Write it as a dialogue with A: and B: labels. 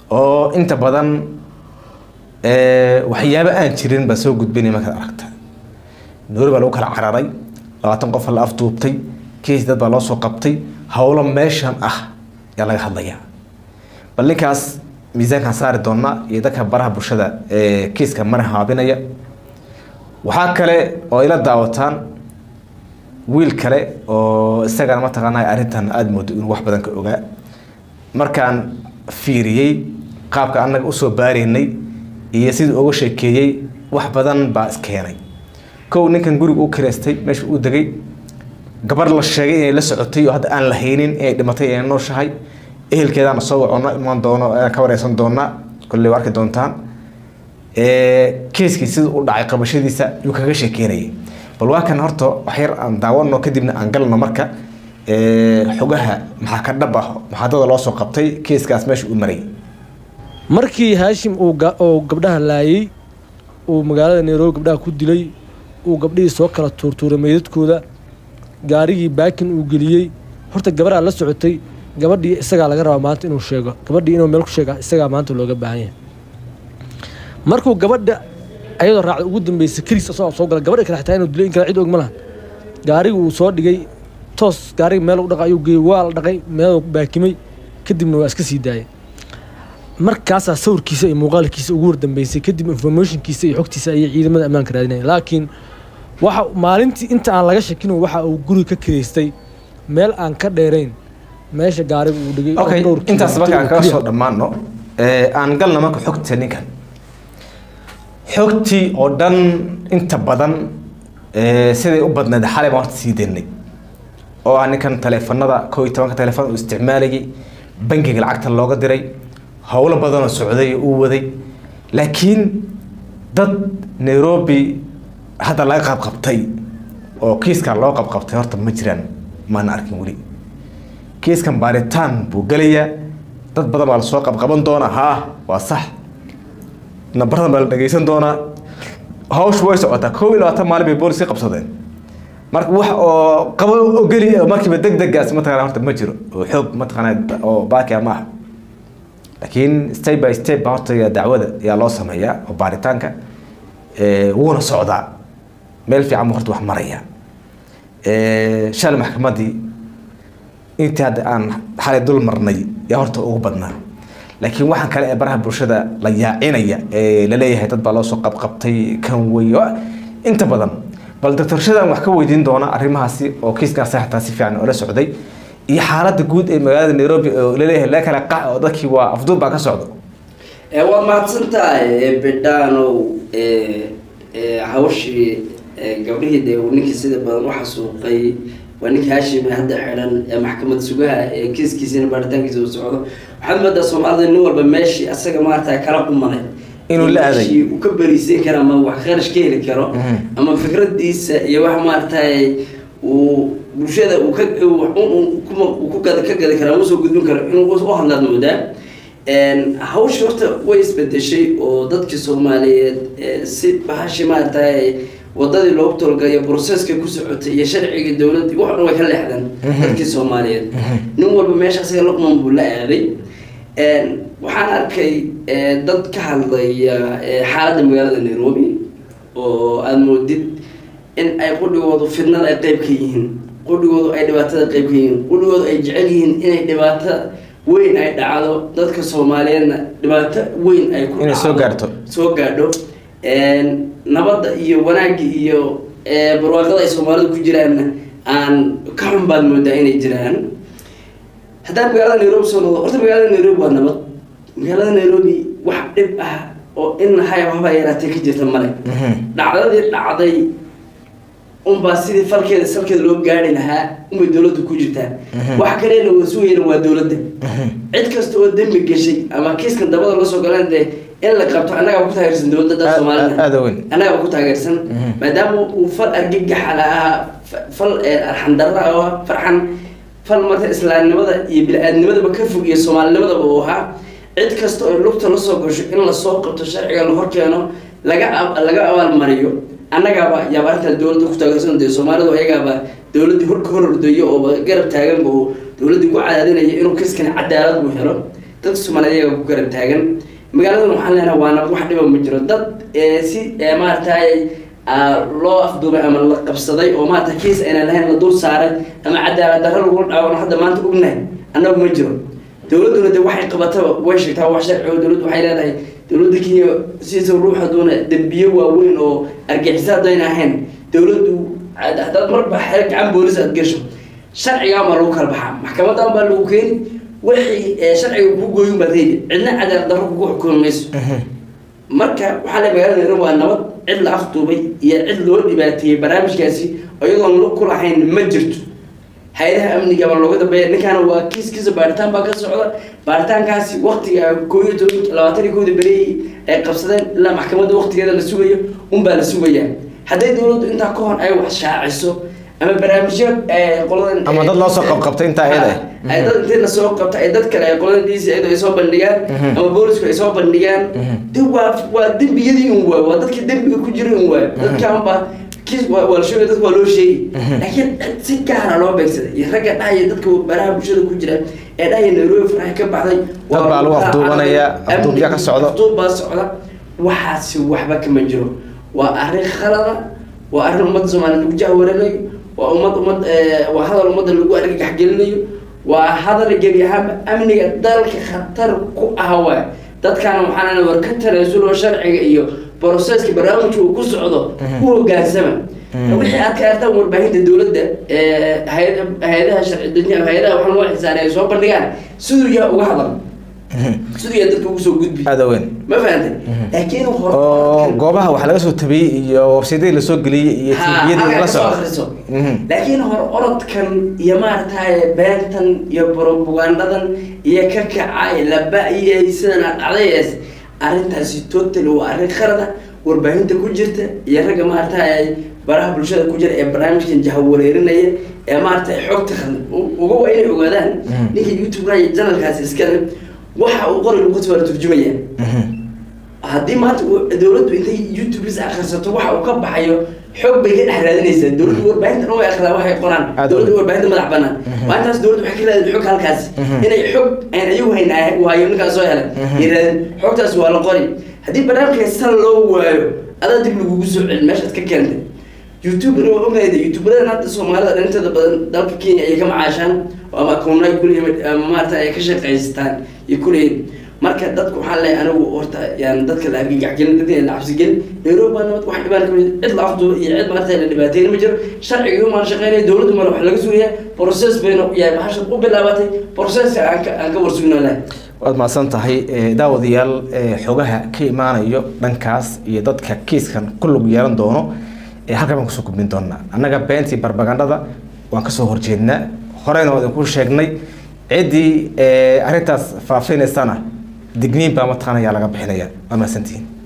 A: oo inta badan waxyaabo aan jirin baa soo gudbinay markaad aragta noori baa lagu kala cararay labaatan qof la afduubtay keis dad baa loo soo qabtay howlo meeshan ah ayaa laga hadlayaa bal ninkaas miisaankaan saari doonaa iyo dadka baraha bulshada ee kiiska mara haabinaya waxaa kale oo ila daawataan wiil kale oo isagana mataqaanaa arrintan aada moodo inuu wax badan ka ogaa markaan fiiriyey qaabka annaga usoo baaraynay iyo sidii uga sheekeeyey wax badan baa iskeenay kow ninkan guriga u kireystay meesha uu degay gabar la sheegay inay la socotay oo hadda aan la haynin inay dhimatay inay nooshahay ehelkeedaana soo wacono imaan doono aan ka wareysan doonaa kolley waa arki doontaan keeskii sida u dhacay qabashadiisa yuu kaga sheekeynayay bal waa kan horta waxyar aan daawano kadibna aan galno marka xogaha maxaa ka dhab ah maxaadada loo soo qabtay keeskaas meesha uu maray
B: markii haashim uu gabdhaha laayay uu magaalada nairobi gabdhaha ku dilay uu gabdhihii soo kala tuurtuuray meydadkooda gaarigii baakin uu geliyey horta gabaraa la socotay gabadhii isagaa laga rabaa maanta inuu sheego gabadhii inuu meel ku sheega isagaa maanta looga baahan yahay markuu gabadha ayadoo raacda ugu dambeysay keliis asagoo soo gala gabadha kale xitaa inuu dilay in kale cid og ma lahan gaarigi uu soo dhigay toos gaariga meel u dhaqay ayuu geeyey waa la dhaqay meeluu baakimay kadibna waa iska sii daayay markaasaa sawirkiisa iyo muuqaalkiisa ugu wardambeysay kadib informationkiisa iyo xogtiisa ayay ciidamada ammaanka raadinayeen laakiin waxa maalintii inta aan laga shakin waxa uu guri ka kireystay meel aan ka dheerayn meesha gaariga uu dhigay
A: okay intaas marka aan kaga soo dhammaano aan galna marka xogta ninkan xogtii oo dhan inta badan siday u badnayd xalay baan horta sii daynay oo ah ninkan taleefanada koo iyo tobanka taleefon uu isticmaalayay bangiga lacagta looga diray howlo badanoo socday uu waday laakiin dad nairobi hadda laga qabqabtay oo kiiskan loo qabqabtay horta ma jiraan maana arkin weli kiiskan baaritaan buu gelayaa dad badan baa lasoo qabqaban doonaa haa waa sax nambaradan baa la dhageysan doonaa hawshu way socotaa koob iyo labaatan maalin bay booliska qabsadeen marka wax oo qabo oo geli markiiba deg degaas mataqana horta ma jiro oo xoog mataqana oo baakia maaha laakiin step by step baa horta dacwada ayaa loo sameeyaa oo baaritaanka wuuna socdaa meel fiican buu horta wax maraya shalay maxkamaddii intii hadda aan xalay dul marnay yaa horta ugu badnaa laakiin waxaan kale ee baraha bulshada la yaacinaya ee laleeyahay dad baa loo soo qabqabtay kan wey inta badan bal doctor shadan wax ka weydiin doona arrimahaasi oo kiiskaas xataa si fiican oola socday iyo xaaladda guud ee magaalada nairobi oo laleeyahay la kala qac oo dadkii waa afduub baa ka socdo
C: waa mahadsan tahay bidhaanow hawshii gabdhihii dee ninkii sida badan u xasuuqay waa ninka haashime hadda xidhan ee maxkamad sugaha ee kiiskiisina baaritaankiisa uu socdo waxaad moodaa soomaalida nin walba meeshii asaga maarata kala qumanay
A: Inuu la aaday.
C: meeshii uu ka bariisan karo ama wax kharash ka heli karo ama fikradiisa iyo wax maaragtay uu bulshada uu ka uu- uu- kuma- uu ku gada ka gadi karo ama usoo gudbin karo inuu u hadlaad moodaa hawsha horta way isbedeshay oo dadkii soomaaliyeed eh, si bahashi maaragtay wadadii loogu tolgalayo broseska ku socotay iyo sharciga dowladda wax dhan way ka leexdeen dadkii soomaaliyeed nin walba meesha asaga luqman buu la aaday waxaan arkay eh, dad ka hadlaya eh, xaaladda magaalada nairobi oo aada moodid in ay qudhigoodu fidnada ay qeyb ka yihiin qudhigoodu ay dhibaatada qeyb ka yihiin qudhigoodu ay jecel yihiin inay dhibaato weyn ay dhacdo dadka soomaaliyeedna dhibaato weyn ay ku
A: Inay soo
C: dhacdo,
A: gaarto.
C: soo gaadho nabadda iyo wanaagga iyo eh, barwaaqada ay soomaalidu ku jiraanna aan ka xun baad moodaa inay jiraan haddaan magaalada nairobi soo noqdo horta magaalada nairobi waa nabad magaalada nairobi wax dhib ah oo in haya waxbaa yaraatee ka jirta male dhacdadii dhacday unbaa sidii falkeeda salkeeda loo gaari lahaa unbay dowladda ku jirtaa wax kalena waa sugayna waa dowladda cid kasta oo dembi gashay ama kiiskan dabada la soo galan dee in la qabto annagaa ku taageersan dowladda
A: Aad-
C: soomaalida
A: aad u weyn.
C: annagaa ku taageersan maadaama uu fal argagaxala ahaa fa- fal eh, arxandarra oo ah, farxan fal marka islaamnimada iyo bini-aadnimadaba ka fog iyo soomaalinimadaba uu ahaa cid kasta oo lugta la soo gasho in lasoo qabto sharciga la horkeeno laga ab- laga abaalmariyo annagaaba yaaba arrintan dowladda ku taageersan dee soomaalidu ayagaaba dowladdii horka hor ordayo oo garab taaganba oo dowladdii ku cadaadinaya inuu kiskani cadaalad uu helo dadka soomaaliyeed iyaga ku garab taagan magaaladan waxaan leenahay waana wax dhiba ma jiro dad ee si ee maaragtay aa, loo afduubay ama la qabsaday oo maarata kiis ayna lahayn la dul saaray ama cadaalad darro lagu dhaawano hadda maanta ognahay annagu ma jiro dowladduna de waxay qabataba way sheegtaa wax sharci oo dowladdu waxay leedahay dowladda kenya sidiisa ruux haduuna dembiye waaweyn oo argixisa haddayna ahayn dowladdu had- haddaad marba xeer gacan boolis aad gesho sharcigaan baa lagu kala baxaa maxkamadan baa lagu keeni wixii ee sharciga ku gooyin baad heli cidna cadaalad darro kugu xukumi mayso marka waxaa la magaalada nairobi waa nabad cid la afduubay iyo cid loo dhibaateeyey barnaamijkaasi iyadoon lug ku lahayn ma jirto hay-adaha amniga baa looga dambeeya ninkaana waa kiis kiisa baaritaan baa ka socda baaritaankaasi waktiga koo iyo toban labaatan iyo kowda bereeyey ay qabsadeen ilaa maxkamadda waktigeeda la sugayo unbaa la sugayaa hadday dowladdu intaa ka hor ay wax shaaciso ama barnaamijyo ee qoladan
A: Ama dad loo soo qabqabtay intaa iyada ah.
C: ay dad intii lasoo qabta ay dad kale ay qoladan dc ay soo bandhigaan ama boolisku ay soo bandhigaan de waa waa dembiyadii un waayo waa dadkii dembiga ku jiray un waayo dadkaan baa kiis waa waa la sheegay dadka waa loo sheegi laakiin cid si gaara loo beegsaday iyo ragga dhahaya dadka baraha bulshada ku jira ee dhahaya nairobi faraha ka baxday
A: Dad baa lagu afduubanaya, afduubya ka socda.
C: afduub baa socda waxaasi waxba kama jiro waa arrin khalada waa arrin ummadda soomaaliya lagu jahwaranayo waa ummad ummad eh, waa hadal ummadda lagu argagax gelinayo waa hadal gebi ahaanba amniga dalka khatar ku ah waay dadkaana waxaana war ka tanaasuloo sharciga iyo broseska barnaamijka uu ku socdo u hogaansama wixii aad ka artaan warbaahinta dowladda ee hay- hay-adaha sharci dejin hay-adaha waxaan loo xisaanay ay soo bandhigaan siduu yaha uga hadal siduu yaha dadka ugu soo gudbi
A: aada weyn
C: ma fahantay laakiin hore
A: oo goobaha wax laga soo tabiyey iyo websaydyadii lasoo geliyey iyo
C: Ha,
A: tviyadii
C: halkaa
A: la
C: kasoo
A: socda
C: akhriso.
A: Mhm.
C: laakiin hor orodkan iyo maaragtay beentan iyo propagandadan iyo ka kacay laba iyo sidan aad dhacdayees arrintaasi totally waa arrin khalada warbaahinta ku jirta iyo ragga maaragtay baraha bulshada ku jira ee barnaamijkan jahawareerinaya ee maaragtay xogta khaldan u- uga waa inay ogaadaan ninka youtube janalkaasi iskale waxa uu qori lagu soo turjumaya
A: Mhm.
C: haddii maanta uu- dowladdu intay youtubes akhrisato waxa uu ka baxayo xoog bay ka dhex raadinaysaa dowladdu warbaahinta dhan way akhridaa waxay qoraan
A: Aad
C: dowladdu
A: u-
C: warbaahinta madax banaan maalintaas dowladdu waxay ka raadin xog halkaasi
A: Mhm.
C: inay xog aan ayagu hayn ay waayo ninkaas soo helay
A: Mhm.
C: ay raadin xogtaas waa la qori haddii barnaamijka sal loo waayo adaa dib lagugu soo celin meeshaad ka keentay youtubena waa ognahay youtuberadan hadda soomaalida dhintada badan dalka kenya ayay ka macaashaan ama akoonna ay kuleeyihin ama maarata ay ka shaqaystaan iyo kuleeyihin marka dadku waxaa leeyahay anigu horta yaan dadka la argagaxgelin dadka la cabsigelin nairobi baa nabad wax dhibaan kamid cid la afduuba iyo cid maarata la dhibaateyn ma jiro sharciga maan shaqeynaya dowladdu male wax laga sugayaa process bayna yahay bahasha u bilaabatay processka aan ka aan ka warsugnaa
A: waad mahadsan tahay eh, daawadayaal eh, xogaha ka imaanayo dhankaas iyo dadka kiiskan ku lug yeelan doono eh, halkan baan kusoo gudbin doonaa annaga beentii barbagandhada waan kasoo horjeednaa horeyna waa idinku sheegnay ciddii eh, arrintaas faafinaysana digniin baa mataqaana ayaa laga bixinaya waa mahadsantihiin